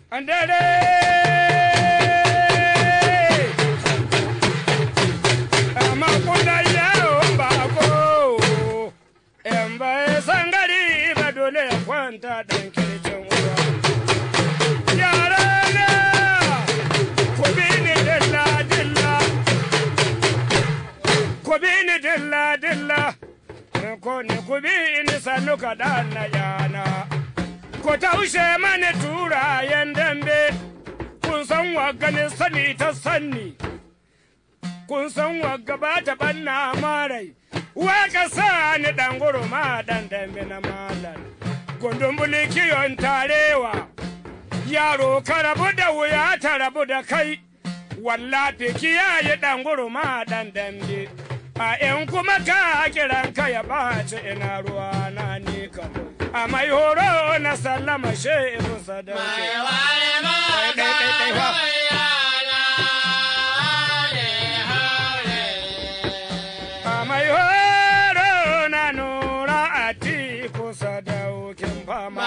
dare amma kuna yawon bako in bai san gari ba dole ya kwanta dan kirkin uwa yara na ku bi ni dilla dilla ku bi ni dilla dilla ko ni ku bi ni sannu kaɗan na yana ku taushe mani turayen dambe kun san wagga sani ta sanni kun san wagga ba ta banna marai waka sa ni dan gurma dan dambe na malam gundun kiyon tarewa yaro ka rabu da wuya ta rabu da kai wallafi kiyaye dan gurma dan dambe a in kuma ka kiran ka ya ɓaci ina ruwa na ni kam a mai horo na sallama shehu sadauke Ɗai, ɗai, ɗai, ɗai, fa. a mai horo na nura a tiku sadaukin fama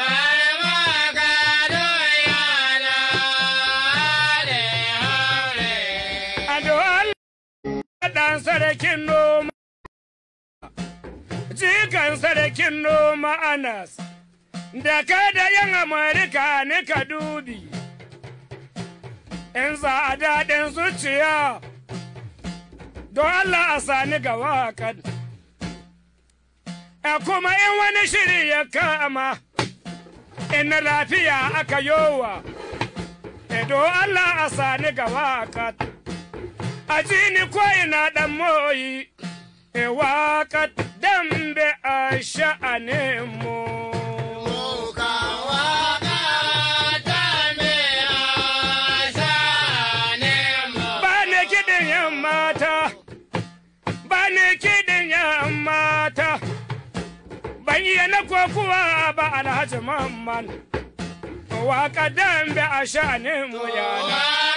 a dole ɗan sarakin noma jikan sarakin noma anas da ka da yan amurka ne ka dubi in za a daɗin zuciya don allah a sani ga waƙar a kuma in wani shiri ya kama in na lafiya aka yowa don allah a sani ga waƙar a ji ni ko ina ɗan moyi e waƙar dambe a sha'anin mu ba ni kiɗin yan mata ba ni kiɗin yan mata ban iya na kokuwa ba alhaji mamman waƙa dambe a sha'anin mu yana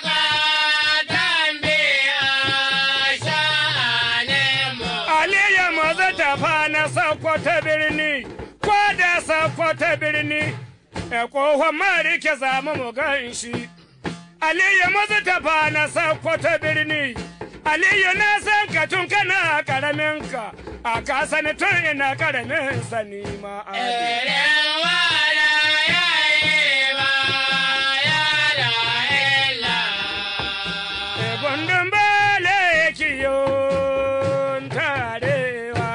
Aliyu maza tafa na Sokoto birni, ko da Sokoto birni, e kohon marike zamu mu gan shi. Aliyu maza tafa na Sokoto birni, Aliyu na san ka tun kana karamin ka, a ka sani tun ina karamin sani ma Ali. E gundun bale kiyon tarewa.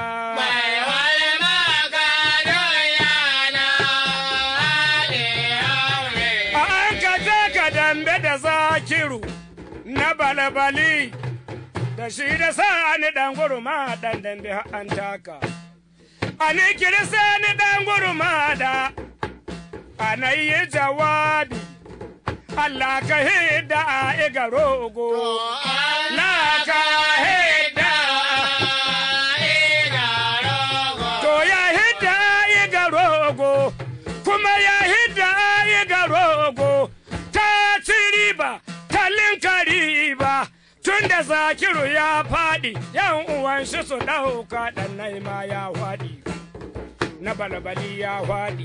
A an ka taka dambe da zakiru na balabali da shi da sani dan guruma dan dambe har an taka. A ni kiri sani dan guruma da ana yi jawabi Allah ka hidda a iga rogo. La ka hidda To ya hidda a iga rogo, kuma ya hidda a iga rogo, ta ci riba, ta linka riba, tun da zakiru ya faɗi, yan uwan shi su ɗauka ɗan naima ya faɗi, na balabali ya faɗi.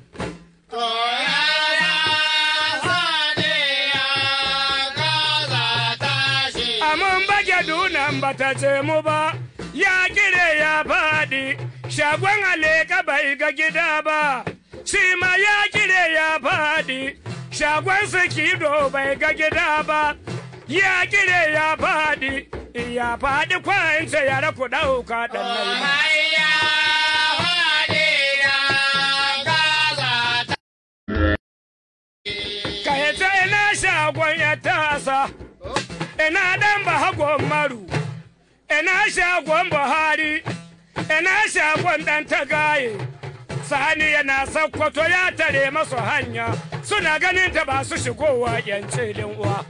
Amun bage dunan bata ce mu ba, ya kire ya faɗi, shagon aleka bai ga gida ba, shi ma ya kire ya faɗi, shagon sikido bai ga gida ba, ya kire ya faɗi, ya faɗi kwance ya raku ɗauka ɗan naima. Ka yace ina shagon ya tasa, ina dan ba hagon maru, ina shagon Buhari, ina shagon dan tagaye. Sani yana sakkwato ya tare masu hanya, suna ganin ta ba su shigowa yan cilin uwa.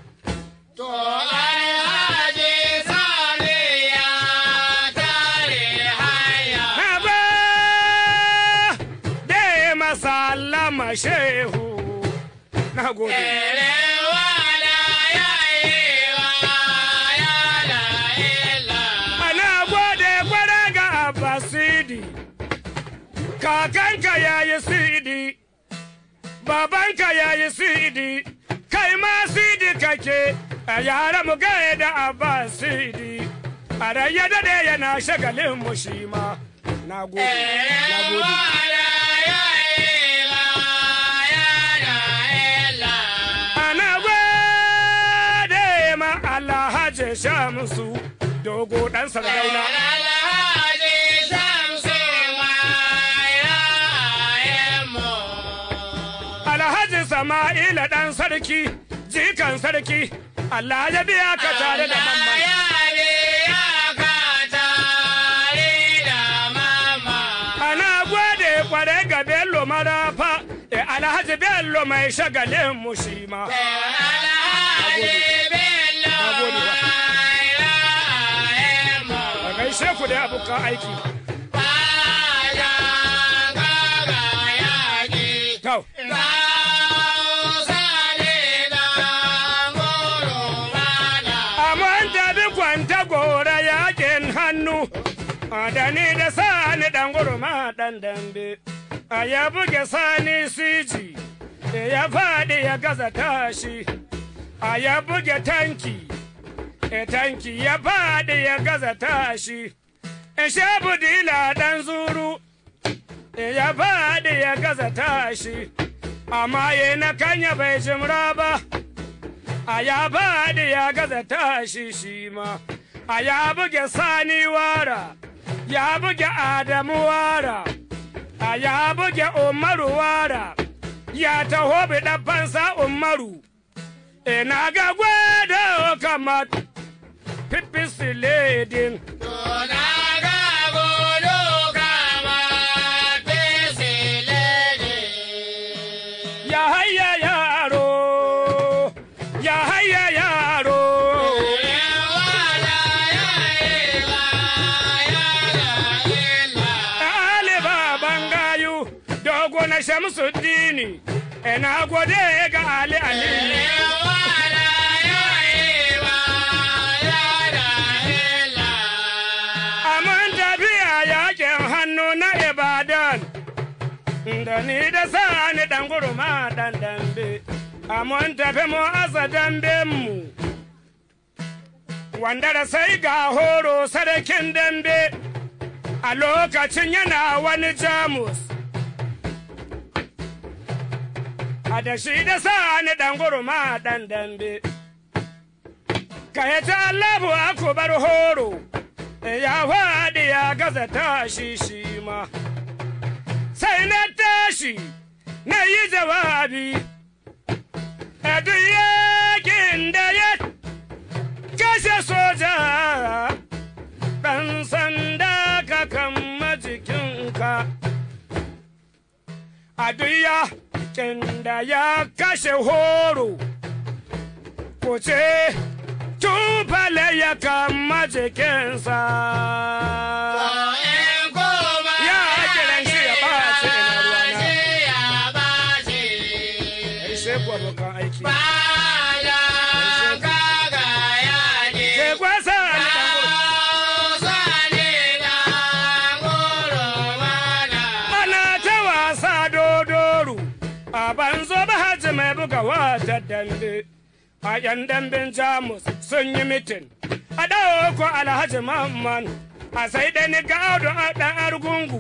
Haba da masallama shehu, na gode. Ana gode gwada ga Abbasidi, kakanka ya yi sidi, babanka ya yi sidi kai ma sidi kake a yara mu gaya da abba sidi a rayya dade yana shagalin mu shi ma na gode na gode ana gode ma alhaji shamsu dogo dan sardauna alhaji sama'ila dan sarki jikan sarki allah ya biya ka tare da mamman ana gode kware ga bello marafa e alhaji bello mai shagalin mu shi ma a gaishe ku da abokan aiki Tau. Amon tabi kwanta gora yakin hannu, da ni da sani dan gurma dan dambe. A ya buge sani siji, ya faɗi ya gaza tashi. A ya buge tanki, e tanki ya faɗi ya gaza tashi. E shabu dila dan zuru, e ya faɗi ya gaza tashi. Amma ye na kanya bai jimra ba. a ya baɗi ya gaza tashi shi ma a ya buge sani wara ya buge adamu wara a ya buge umaru wara ya taho bi fansa umaru ina ga gwada kamar fifisi ledin ya hayya yaro ya hayya yaro ɗaliba bangayu dogo na shamsuddini ina gode ga ali aliyu Aman tafiya yakin hannu na Ibadan, da ni da sani dan gurma dan dambe, aman tafi mu asa damben mu. Wanda da sai ga horo sadakin dambe, a lokacin yana wani jamus. A da shi da sani dan gurma dan dambe. Ka yi ta Allahu akubar horo. ya faɗi ya gaza tashi shi ma. Sai na tashi na yi jawabi, a duk yakin da ya kashe soja, ɗan sanda ka kama jikinka. A duk yakin da ya kashe horo, ko ce tufale ya kama jikinsa. Ya kiran shi ya ɓace ina ruwana. Ai sai ku abokan aiki. Ke gwasa ni ɗan gudu. Ana ta wasa dodoru, a banzo ba haji mai buga wata dambe. A ‘yan damben Jamus sun yi mitin, a ɗauko Alhaji Mamman, a sai da ni gado a ɗan argungu.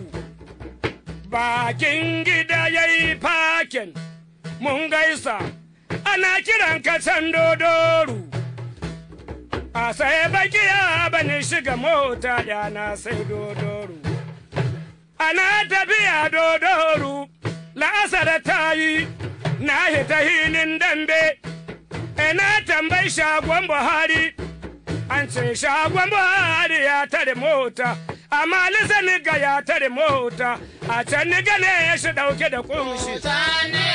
Bakin gida ya yi fakin, mun gaisa, ana kiran ka can dodoru. A sai baki ya bani shiga mota yana sai dodoru. ana tafiya dodoru la'asar ta yi na hita hilin dambe ina tambayi shagon buhari an ce shagon buhari ya tare mota amma lisani ga ya tare mota a can ni gane ya shi dauke da kunshi